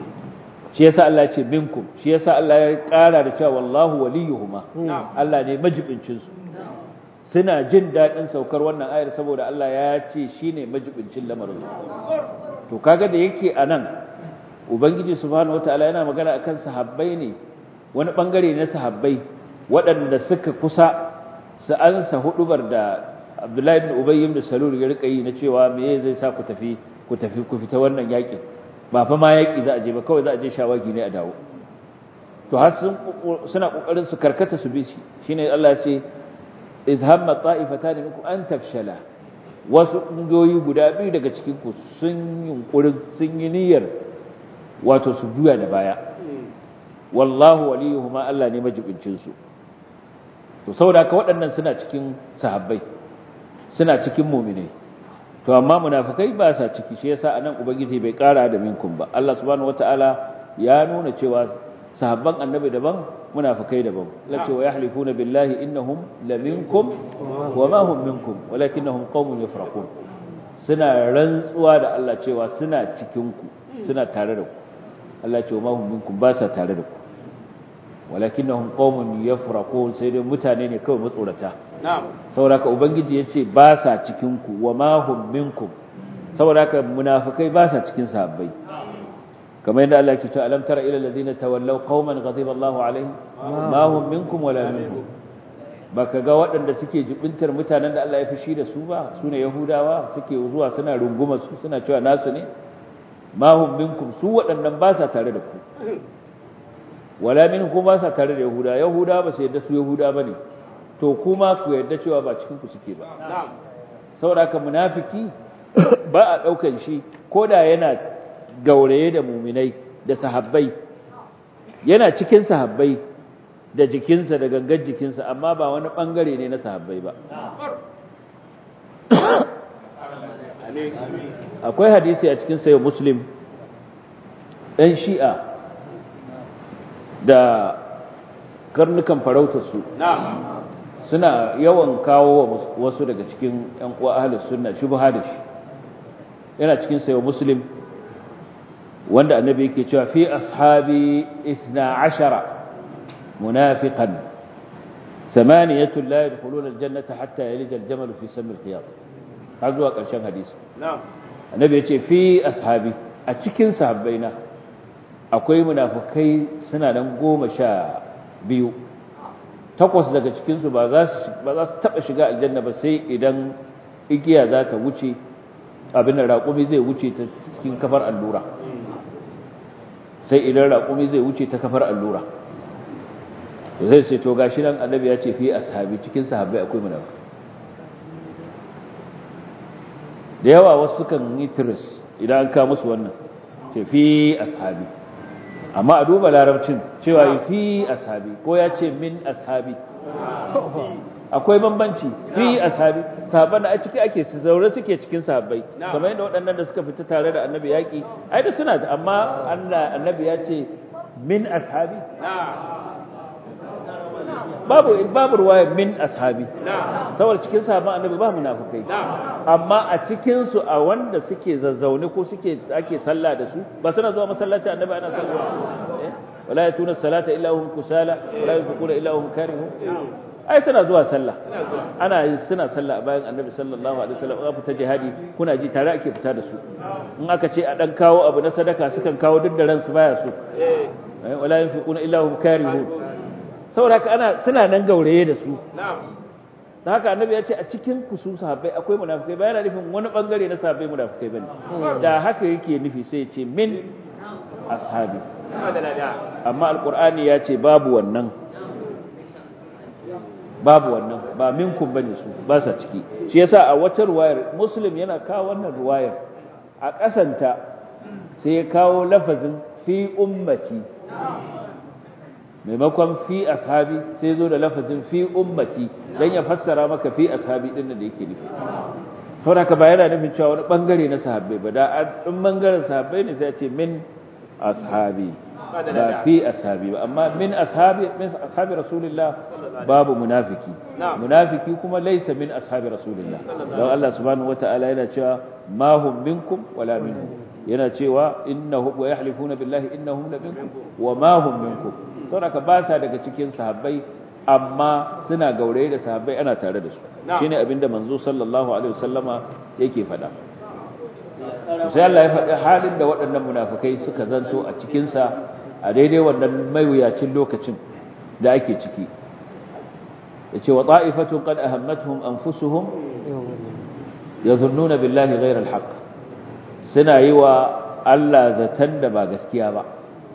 A: shi yasa Allah ya ce minkum shi yasa Allah ya ƙara da cewa wallahu waliyuhuma Allah ne majibincin su suna jin daɗin saukar wannan ayar saboda Allah ya ce shine majibincin lamarin su to kaga da yake anan ubangiji subhanahu wataala yana magana akan sahabbai ne wani bangare na sahabbai waɗanda suka kusa su ansa hudubar da Abdullahi ibn Ubay ibn Salul ya rika yi na cewa me zai sa ku tafi ku tafi ku fita wannan yakin ba fa ma yaki za a je ba kawai za a je shawagi ne a dawo to har sun suna kokarin su karkata su bi shi shine Allah ya ce idh hamma ta'ifatan minkum an tafshala wasu kungiyoyi guda biyu daga cikin ku sun yunkurin sun yi niyyar wato su juya da baya wallahu waliyuhuma Allah ne majibincin su to saboda haka waɗannan suna cikin sahabbai suna cikin mu'minai to amma munafikai ba sa ciki shi yasa anan ubangiji bai kara da minkum ba Allah subhanahu wataala ya nuna cewa sahabban annabi daban munafikai daban lace wa yahlifuna billahi innahum laminkum wa ma hum minkum walakinnahum qaumun yafraqun suna rantsuwa da Allah cewa suna cikin ku suna tare da ku Allah ce wa ma hum minkum ba sa tare da ku walakinnahum qaumun yafraqun sai dai mutane ne kawai matsorata
B: na'am
A: saboda ubangiji yace ba sa cikin ku wa ma hum minkum saboda haka munafikai ba sa cikin sahabbai kamar yadda Allah ke cewa alam tara ila alladhina tawallaw qauman ghadiba Allahu alaihim ma hum minkum wala minhum baka ga waɗanda suke jibintar mutanen da Allah ya fushi da su ba sune yahudawa suke zuwa suna runguma su suna cewa nasu ne ma hum minkum su waɗannan ba sa tare da ku wala minhum ba sa tare da yahuda yahuda ba su yadda su yahuda bane to kuma ku yadda cewa ba cikin ku suke ba
B: na'am
A: saboda haka munafiki ba a daukan shi koda yana gauraye da muminai da sahabbai yana cikin sahabbai da jikinsa da gangan jikinsa amma ba wani bangare ne na sahabbai ba akwai hadisi a cikin sayo muslim ɗan shi'a da karnukan farautarsu
B: na'am
A: suna yawan kawo wa wasu daga cikin ‘yan uwa ahalus sunna shubha da shi yana cikin sayo muslim wanda annabi yake cewa fi ashabi isna ashara munafiqan ثمانية لا يدخلون الجنة حتى يلج الجمل في سم الخياط har zuwa ƙarshen hadisi
B: na'am
A: annabi ya ce fi ashabi a cikin sahabbaina akwai munafukai suna nan goma sha biyu takwas daga cikinsu ba za su ba za su taɓa shiga aljanna ba sai idan igiya za ta wuce abin da raƙumi zai wuce ta cikin kafar allura sai idan raƙumi zai wuce ta kafar allura to zai ce to gashi nan annabi ya ce fi ashabi cikin sahabbai akwai munafukai da yawa wasu sukan yi tiris idan an kawo musu wannan ce fi ashabi amma a duba larabcin cewa fi ashabi ko ya ce min ashabi akwai bambanci fi ashabi sahabban da a ciki ake su zaure suke cikin sahabbai kamar yadda waɗannan da suka fita tare da annabi yaƙi ai da suna da amma Allah annabi ya ce min ashabi babu babu ruwaya min ashabi saboda cikin sahabban annabi ba munafikai amma a cikin su a wanda suke zazzaune ko suke ake sallah da su ba suna zuwa masallaci annabi ana sallah eh wala yatuna salata illa hum kusala wala yunfiquna illa hum karihun ai suna zuwa sallah ana suna sallah a bayan annabi sallallahu alaihi wasallam aka fita jihadi kuna ji tare ake fita da su in aka ce a dan kawo abu na sadaka sukan kawo duk da ransu baya so eh wala yunfiquna illa hum karihun saboda haka ana suna nan gauraye da su da haka annabi ya ce a cikin ku su sahabbai akwai munafikai ba yana nufin wani bangare na sahabbai munafikai bane da haka yake nufi sai ya ce min ashabi amma alqur'ani ya ce babu wannan babu wannan ba minkum bane su ba sa ciki shi yasa a wata ruwayar muslim yana kawo wannan ruwayar a kasanta sai ya kawo lafazin fi ummati maimakon fi ashabi sai zo da lafazin fi ummati dan ya fassara maka fi ashabi din da yake nufi saboda ka ba yana nufin cewa wani bangare na sahabbai ba da in bangaren sahabbai ne sai ya ce min ashabi ba fi ashabi ba amma min ashabi min ashabi rasulillah babu munafiki munafiki kuma laysa min ashabi rasulillah don Allah subhanahu wataala yana cewa ma hum minkum wala minhum yana cewa innahum wa yahlifuna billahi innahum la minkum wa ma hum minkum saboda ba sa daga cikin sahabbai amma suna gauraye da sahabbai ana tare da su shine abinda manzo sallallahu alaihi wasallama yake faɗa sai Allah ya faɗi halin da waɗannan munafikai suka zanto a cikin sa a daidai wannan maiwuyacin lokacin da ake ciki yace wa ta'ifatun qad ahammatuhum anfusuhum yazunnuna billahi ghayra alhaq suna yi wa Allah zaton da ba gaskiya ba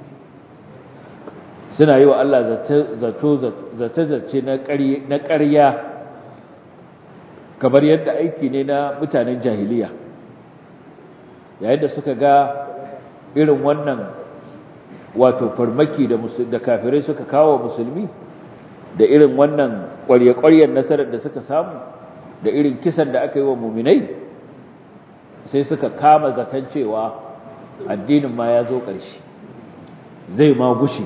A: suna yi wa Allah zace-zace na ƙarya kamar yadda aiki ne na mutanen jahiliya yayin da suka ga irin wannan wato farmaki da kafirai suka kawo musulmi da irin wannan ƙwarya-ƙwaryar nasarar da suka samu da irin kisan da aka yi wa muminai sai suka kama zaton cewa addinin ma ya zo ƙarshe zai ma gushe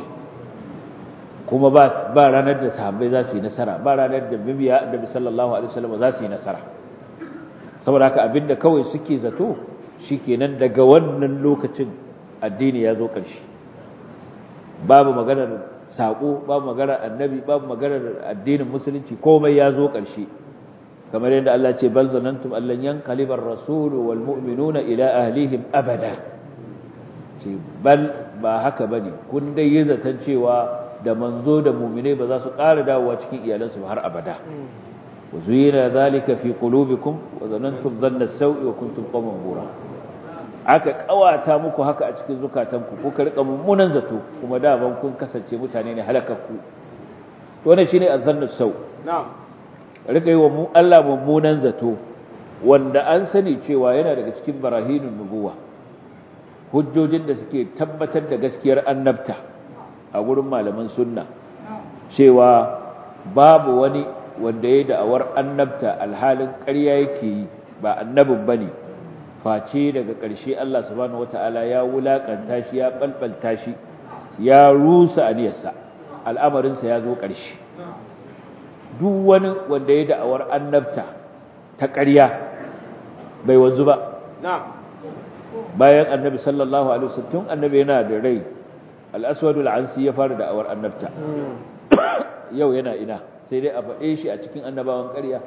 A: kuma ba ranar da sahabbai za su yi nasara ba ranar da bibiya annabi sallallahu alaihi wasallam za su yi nasara saboda haka abinda kawai suke zato shikenan daga wannan lokacin addini ya zo ƙarshe babu maganar sako babu maganar annabi babu maganar addinin musulunci komai ya zo ƙarshe kamar yadda Allah ce bal zanantum allan yanqalibar rasul wal mu'minuna ila ahlihim abada ce bal ba haka bane kun dai yi zaton cewa da manzo da mu'mine ba za su ƙara dawowa cikin iyalansu har abada wa zuyina zalika fi qulubikum wa zanantum dhanna as-sawi wa kuntum qawman bura aka kawata muku haka a cikin zukatanku ko ka rika mummunan zato kuma da ban kun kasance mutane ne halakakku to wannan shine azannu sau
B: na'am
A: rika yi wa mu Allah mummunan zato wanda an sani cewa yana daga cikin barahinun nubuwa hujjojin da suke tabbatar da gaskiyar annabta a gurin malaman sunna cewa babu wani wanda ya da'awar annabta alhalin ƙarya yake yi ba annabin bane face daga ƙarshe Allah subhanahu wataala ya wulakanta shi ya balbalta shi ya rusa aniyarsa al'amarinsa ya zo ƙarshe duk wani wanda ya da'awar annabta ta ƙarya bai wanzu ba bayan annabi sallallahu alaihi wasallam tun annabi yana da rai al-aswad al-ansi ya fara da'awar annabta yau yana ina sai dai a faɗe shi a cikin annabawan ƙarya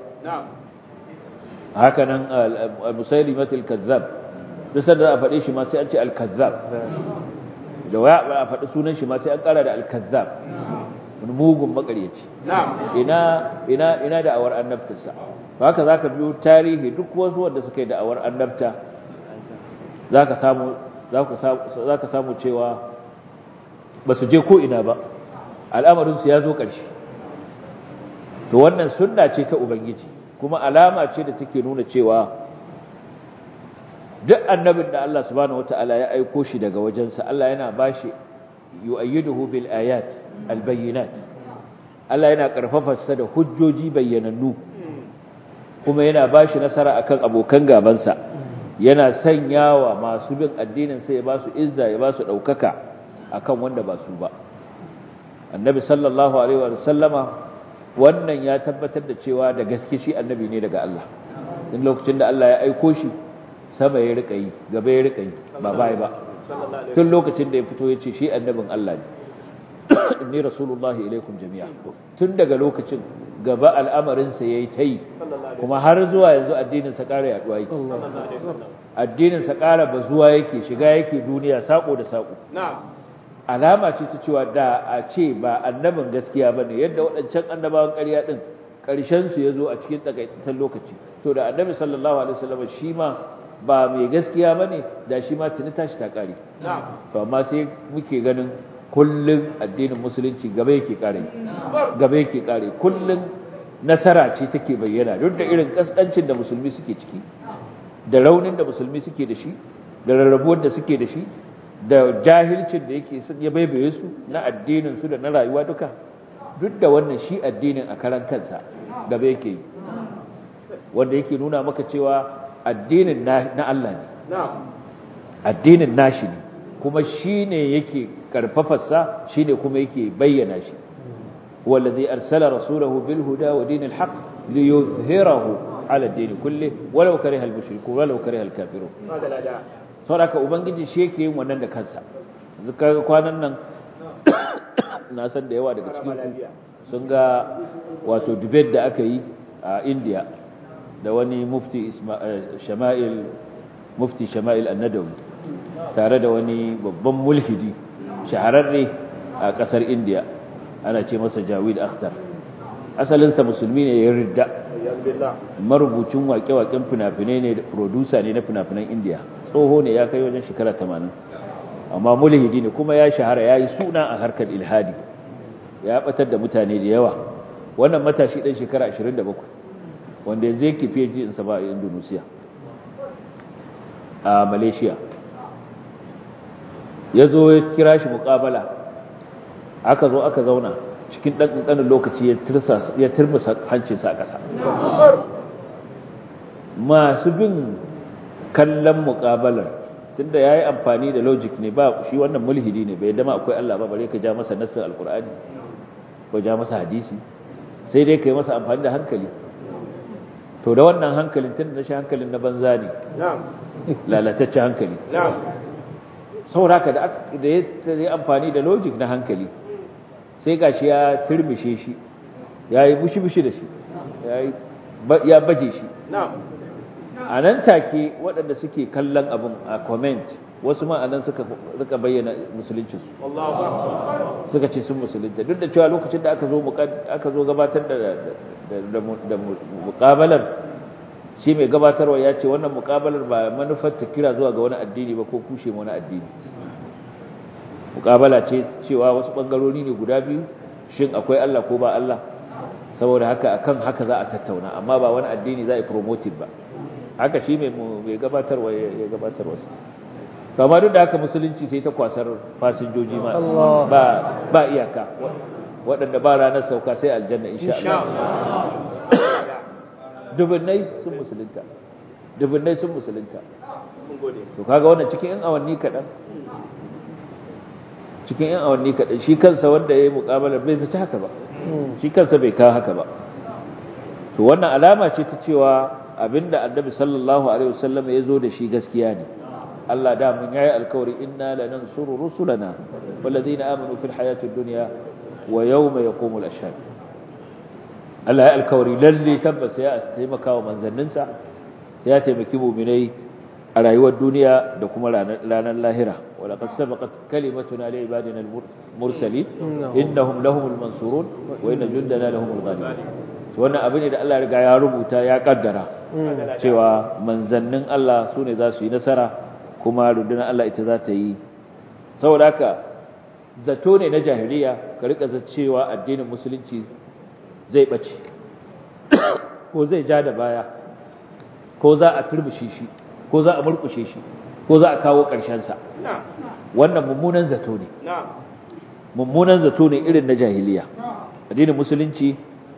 A: haka nan al-musaylimat al-kazzab duk sanda a faɗe shi ma sai an ce al-kazzab da waya a faɗi sunan shi ma sai an ƙara da al-kazzab wani mugun makaryaci ina ina ina da'awar annabtarsa haka zaka biyo tarihi duk wasu wanda suka yi da'awar annabta zaka samu zaka samu cewa ba su je ko ina ba al'amarin su ya zo ƙarshe to wannan sunna ce ta ubangiji kuma alama ce da take nuna cewa duk annabin da Allah subhanahu wataala ya aiko shi daga wajensa Allah yana bashi yu'ayyiduhu bil ayat al bayyinat Allah yana karfafarsa da hujjoji bayyanannu kuma yana bashi nasara akan abokan gabansa yana sanyawa masu bin addinin sai ya basu izza ya basu daukaka akan wanda ba su ba annabi sallallahu alaihi wa sallama wannan ya tabbatar da cewa da gaske shi annabi ne daga Allah in lokacin da Allah ya aiko shi sama ya rika yi gaba ya rika yi ba bai ba tun lokacin da ya fito ya ce shi annabin Allah ne inni rasulullahi ilaikum jami'a tun daga lokacin gaba al'amarinsa ya yi ta yi kuma har zuwa yanzu addininsa ƙara yaduwa yake addininsa ƙara bazuwa yake shiga yake duniya saƙo da saƙo alama ce ta cewa da a ce ba annabin gaskiya ba ne yadda waɗancan annabawan ƙarya ɗin ƙarshensu ya zo a cikin takaitaccen lokaci to da annabi sallallahu alaihi wasallam shi ma ba mai gaskiya ba ne da shi ma tuni tashi ta ƙare to amma sai muke ganin kullum addinin musulunci gaba yake ƙare gaba yake ƙare kullum nasara ce take bayyana duk da irin kaskancin da musulmi suke ciki da raunin da musulmi suke da shi da rarrabuwar da suke da shi da jahilcin da yake ya baibaye su na addinin su da na rayuwa duka duk da wannan shi addinin a karan kansa gaba yake yi wanda yake nuna maka cewa addinin na Allah ne addinin nashi ne kuma shi ne yake karfafarsa shi ne kuma yake bayyana shi wallazi arsala rasulahu bil huda wa dinil haqq liyuzhirahu ala ad-din kulli walau kariha al-mushrikun walau kariha al-kafirun saboda ubangiji shi yake yin wannan da kansa yanzu kaga kwanan nan na san da yawa daga cikin sun ga wato debate da aka yi a India da wani mufti Shama'il mufti Shama'il An-Nadawi tare da wani babban mulhidi shahararre a kasar India ana ce masa Jawid Akhtar asalinsa musulmi ne ya ridda marubucin waƙe-waƙen fina-finai ne da producer ne na fina-finan India tsoho ne ya kai wajen shekara 80 amma mulhidi ne kuma ya shahara ya yi suna a harkar ilhadi ya batar da mutane da yawa wannan matashi ɗan shekara 27 wanda yanzu yake fiye ji insa ba a indonesia a malaysia ya zo ya kira shi mukabala aka zo aka zauna cikin ɗan ƙanƙanin lokaci ya turmusa hancinsa a ƙasa masu bin kallon mukabalar tunda ya yi amfani da logic ne ba shi wannan mulhidi ne bai dama akwai Allah ba bare ka ja masa nassin alkur'ani ko ja masa hadisi sai dai ka yi masa amfani da hankali to da wannan hankalin tun da shi hankalin na banza ne lalataccen hankali sauraka da ya yi amfani da logic na hankali sai ga shi ya turmishe shi ya yi bushi-bushi da shi ya baje shi a nan take waɗanda suke kallon abin a comment wasu ma a nan suka rika bayyana musuluncinsu suka ce sun musulunta duk da cewa lokacin da aka zo aka zo gabatar da da muƙabalar shi mai gabatarwa ya ce wannan muƙabalar ba manufar ta kira zuwa ga wani addini ba ko kushe wani addini muƙabala ce cewa wasu ɓangarori ne guda biyu shin akwai Allah ko ba Allah saboda haka akan haka za a tattauna amma ba wani addini za a yi promoting ba haka shi mai gabatarwa ya gabatarwa su kama duk da haka musulunci sai ta kwasar fasinjoji ma ba ba iyaka waɗanda ba ranar sauka sai aljanna insha Allah dubunnai sun musulunta dubunnai sun musulunta to kaga wannan cikin yan awanni kaɗan cikin yan awanni kaɗan shi kansa wanda ya yi muƙamalar bai zaci haka ba shi kansa bai kawo haka ba to wannan alama ce ta cewa abinda annabi sallallahu alaihi wasallam ya zo da shi gaskiya ne Allah da mun yayi alkawari inna lanansuru rusulana walladheena amanu fil hayatid dunya wa yawma yaqumul ashhad Allah ya alkawari lalle tabbas ya taimaka wa manzanninsa sai ya taimaki mu'minai a rayuwar duniya da kuma ranar lahira wala qad sabaqat kalimatuna li ibadina al-mursalin innahum lahumul mansurun wa inna jundana lahumul ghalibun wannan abin da Allah ya riga ya rubuta ya kaddara cewa manzannin Allah su ne za su yi nasara kuma rundunar Allah ita za ta yi saboda haka zato ne na jahiliya ka rika cewa addinin musulunci zai bace ko zai ja da baya ko za a turbushe shi ko za a murkushe shi ko za a kawo sa wannan mummunan zato ne mummunan zato ne irin na jahiliya addinin musulunci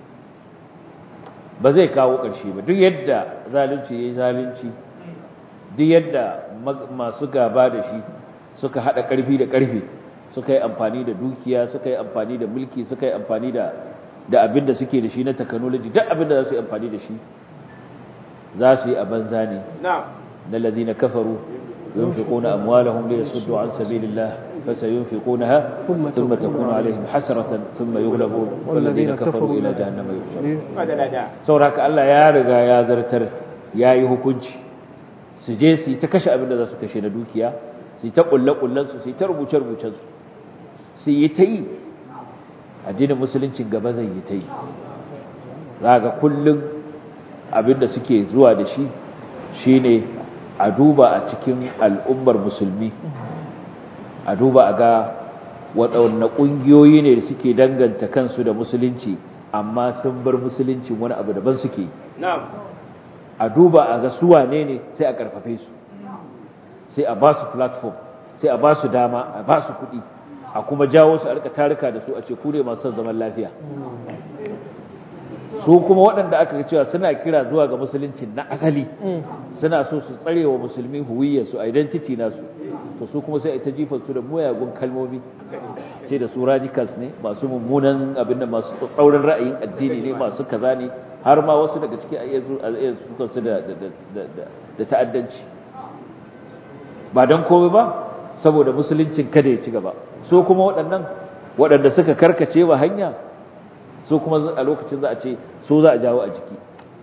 A: ba zai kawo ƙarshe ba duk yadda zalunci ya yi zalunci duk yadda masu gaba da shi suka haɗa ƙarfi da ƙarfi suka yi amfani da dukiya suka yi amfani da mulki suka yi amfani da da abin da suke da shi na technology duk abin da za su yi amfani da shi za su yi a banza ne na ladina kafaru yunfiquna amwalahum liyasuddu an sabilillah فسينفقونها ثم تكون عليهم حسرة ثم يغلبون والذين كفروا إلى جهنم يحشرون saboda haka Allah ya riga ya zartar yayi hukunci su je su ta kashe abin da za su kashe na dukiya su ta kulle kullen su su ta rubuce rubucen su su yi ta yi addinin musuluncin gaba zai yi ta yi ga kullum abin da suke zuwa da shi shine a duba a cikin al'ummar musulmi a duba a ga waɗanne ƙungiyoyi ne da suke danganta kansu da musulunci amma sun bar musuluncin wani abu daban suke a duba a ga su wane ne sai a ƙarfafe su sai a ba su platform sai a ba su dama a ba su kuɗi a kuma jawo su a rika tarika da su a ce ku ne masu son zaman lafiya su kuma waɗanda aka ga cewa suna kira zuwa ga musulunci na asali suna so su tsare wa musulmi huwiyyar su identity nasu to su kuma sai a ta jifar su da muyagun kalmomi ce da su radicals ne masu mummunan abin da masu tsaurin ra'ayin addini ne masu kaza ne har ma wasu daga ciki a iya sukan su da da ta'addanci ba don komai ba saboda musuluncin kada ya ci gaba so kuma waɗannan waɗanda suka karkace wa hanya so kuma a lokacin za a ce so za a jawo a jiki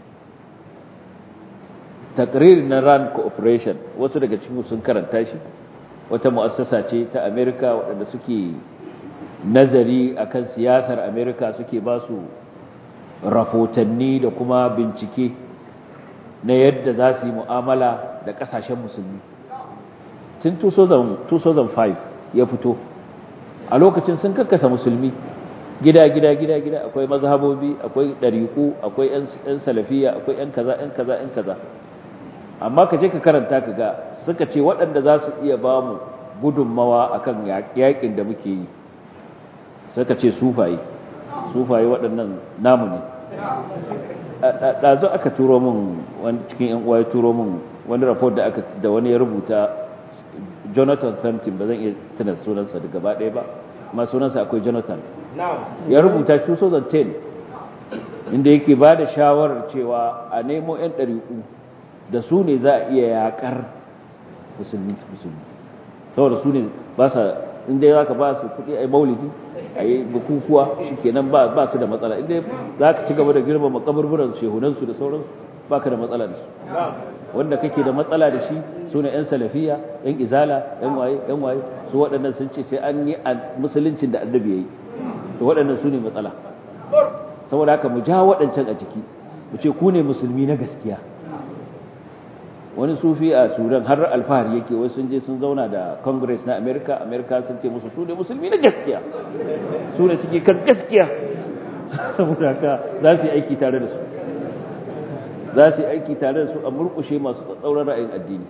A: takrir na rand cooperation wasu daga cikin sun karanta shi wata mu'assasa ce ta america waɗanda suke nazari akan siyasar america suke ba su rahotanni da kuma bincike na yadda za su yi mu'amala da ƙasashen musulmi tun 2005 ya fito a lokacin sun kakkasa musulmi gida gida gida gida akwai mazhabobi akwai ɗariƙu akwai 'yan salafiya akwai 'yan kaza 'yan kaza 'yan kaza amma ka je ka karanta ka ga suka ce waɗanda za su iya ba mu gudunmawa akan yaƙin da muke yi suka ce sufaye sufaye waɗannan namu ne ɗazu aka turo min wani cikin yan uwa ya turo min wani report da aka da wani ya rubuta Jonathan Thumpton ba zan iya tuna sunansa da gaba ɗaya ba amma sunansa akwai Jonathan ya rubuta 2010 inda yake ba da shawarar cewa a nemo 'yan ɗariƙu da su ne za a iya yaƙar musulmi musulmi saboda su ne ba sa inda za ka ba su kuɗi a yi maulidi a yi bukukuwa shi kenan ba su da matsala inda za ka ci gaba da girmama kaburburan shehunansu da sauransu ba ka da matsala da su wanda kake da matsala da shi su ne 'yan salafiya 'yan izala 'yan waye 'yan waye su waɗannan sun ce sai an yi musuluncin da annabi ya yi to waɗannan su ne matsala saboda haka mu ja waɗancan a jiki mu ce ku ne musulmi na gaskiya wani sufi a sudan har alfahari yake wai sun je sun zauna da congress na america america sun ce musu su ne musulmi na gaskiya su ne suke kan gaskiya saboda haka za su yi aiki tare da su za su yi aiki tare da su a murkushe masu tsauran ra'ayin addini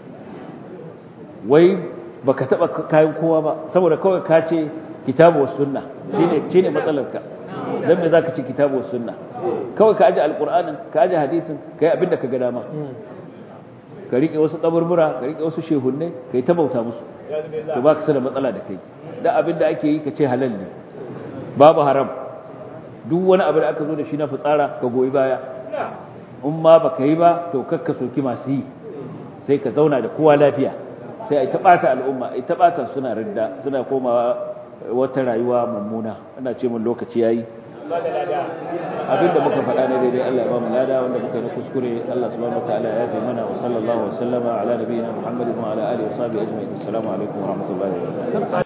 A: wai baka taba kayan kowa ba saboda kawai ka ce kitabu was sunna shine shine matsalarka dan me zaka ce kitabu was sunna kawai ka aje alqur'anin ka aje hadisin kai abinda ka ga dama ka rike wasu kaburbura ka rike wasu shehunne kai ta bauta musu to baka sada matsala da kai da abinda ake yi ka ce halal ne babu haram duk wani abu da aka zo da shi na fitsara ka goyi baya in ma baka yi ba to kakka soki masu yi sai ka zauna da kowa lafiya sai ai ta bata al'umma ai ta bata suna ridda suna komawa wata rayuwa mummuna ana ce mun lokaci yayi abinda muka faɗa ne daidai Allah ya ba mu lada wanda muka yi kuskure Allah subhanahu wataala ya yafe mana wa sallallahu wa sallama ala nabiyina Muhammadin wa ala alihi wa sahbihi ajma'in assalamu alaikum wa rahmatullahi wa barakatuh